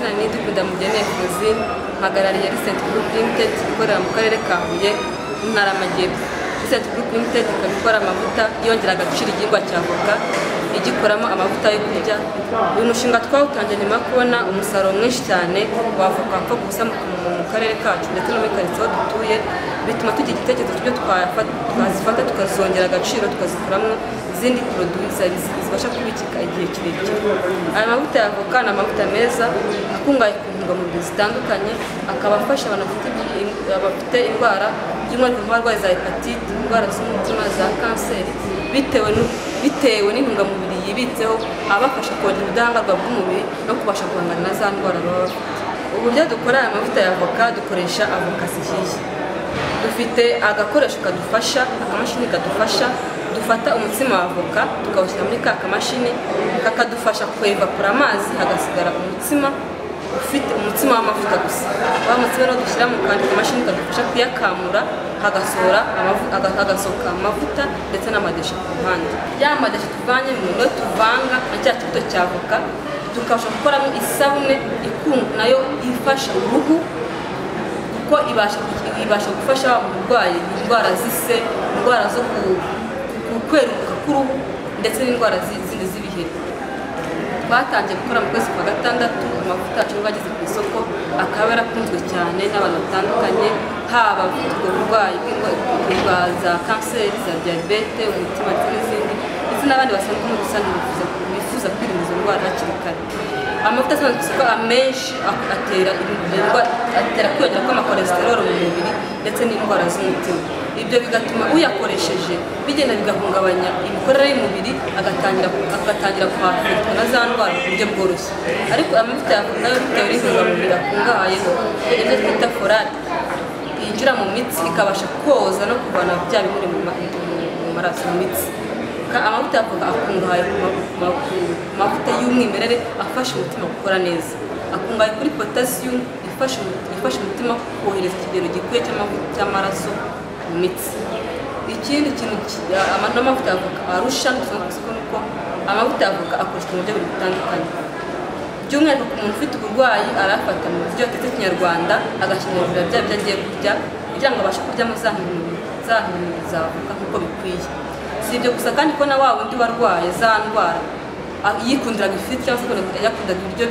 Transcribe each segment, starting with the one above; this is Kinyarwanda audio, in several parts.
Ndamugene Theosine mpagarariye Recent Group Limited ikorera mu karere ka Huye mu ntara y'Amajyepfo Recent Group Limited ikaba ikora amavuta yongera agaciro igihingwa cya avoka igikoramo amavuta yo kurya uyu mushinga twawutangiye nyuma yo kubona umusaruro mwinshi cyane wavoka wapfa gusa mu karere kacu ndetse no muri karitsiye aho dutuye bituma tugira igitekerezo cy'ibyo twazifata tukazongera agaciro tukazikuramo izindi poroduwi zibasha kubikika igihe kirekire aya mavuta ya avoka ni amavuta meza akungahaye ku ntungamubiri zitandukanye akaba afasha abantu bafite indwara by'umwihariko nk'abarwayi za hepatite indwara z'umutima za kanseri bitewe bitewe n'intungamubiri yibitseho abafasha kongera ubudahangarwa bw'umubiri no kubasha guhangana na za ndwara baba bafite uburyo dukora aya mavuta ya avoka dukoresha avoka zihiye dufite agakoresho kadufasha akamashini kadufasha dufata umutsima wa avoka tukawushyira muri ka kamashini kakadufasha kwevapura amazi hagasigara umutsima ufite umutsima w'amavuta gusa wa mutsima rero dushyira mu kandi kamashini kadufasha kuyakamura hagasohora hagasohoka amavuta ndetse n'amadesha ku ruhande ya madesha tuvanye mu niyo tuvanga na cya kibuto cya avoka tukabasha gukoramo isabune nayo ifasha uruhu kuko ibasha gufasha wa murwayi indwara z'ise indwara zo kweruka k'uruhu ndetse n'indwara zindi z'ibiheri twatangiye gukora mu kwezi kwa gatandatu amavuta yacu bageze ku isoko akaba yarakunzwe cyane n'abantu batandukanye haba abafite uburwayi bwa za kanseri za diyabete umutima ndetse n'izindi ndetse n'abandi basanzwe muri rusange bifuza kwirinda izo ndwara hakiri kare amavuta asanzwe ku isoko amenshi atera kwiyongera kw'amakolesterol mu mubiri ndetse n'indwara z'umutima ibyo bigatuma uyakoresheje bigenda bigahungabanya imikorere y'umubiri agatangira kwafurikwa na za ndwara ku buryo bworoshye ariko amavuta yavuga nayo bitewe n'intungamubiri akungahayeho ibyo twita forate yinjira mu mitsi ikabasha koza no kuvana bya bimuri mu maraso mu mitsi amavuta yavuga akungahaye ku mavuta y'umwimerere afasha umutima gukora neza akungahaye kuri potasiyumu ifasha umutima kohereza ikigero gikwiye cy'amaraso mu mitsi ikindi kintu n'amavuta y'avoka arusha dusanzwe ku isoko ni uko amavuta y'avoka akoreshwa mu buryo butandukanye by'umwihariko ku muntu ufite uburwayi arafata mu buryo atetse kinyarwanda agashinyagurira bya byo agiye kurya kugira ngo abashe kuryamo za ntungamubiri za avoka nk'uko bikwiye si ibyo gusa kandi ko na wa wundi warwaye za ndwara yikundiraga ifiriti cyangwa se yakundaga ibiryo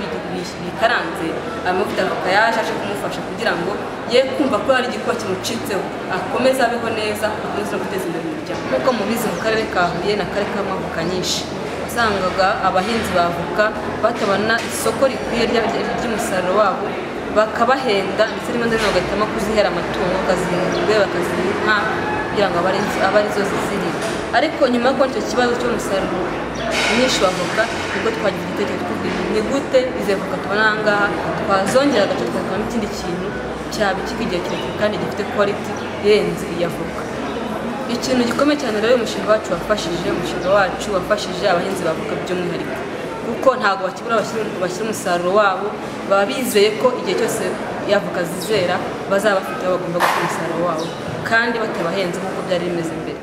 bikaranze amavuta y'avoka yaje aje kumufasha kugira ngo ye kumva ko hari igikuba kimucitseho akomeze abeho neza akomeze no guteza imbere umuryango nk'uko mubizi mu karere ka huye ni akarere karimo avoka nyinshi wasangaga abahinzi ba avoka batabona isoko rikwiye ry'umusaruro wabo bakabahenda ndetse rimwe na rimwe bagahitamo kuzihera amatungo bakaziha ingurube bakaziha inka kugira ngo abe arizo ziziriye ariko nyuma yo kubona icyo kibazo cy'umusaruro mwinshi wa avoka nibwo twagize igitekerezo cyo kugira ni gute izi avoka tubona aha ngaha twazongera agace tugakoramo ikindi kintu cyabikika igihe kirekire kandi gifite kwaliti irenze iya avoka ikintu gikomeye cyane rero uyu mushinga wacu wafashije umushinga wacu wafashije abahinzi ba avoka by'umwihariko kuko ntabwo bakibura bashyira umusaruro wabo baba bizeye ko igihe cyose iyo avoka zizera bazaba bafite aho bagomba gukora umusaruro wabo kandi batabahenze nk'uko byari bimeze mbere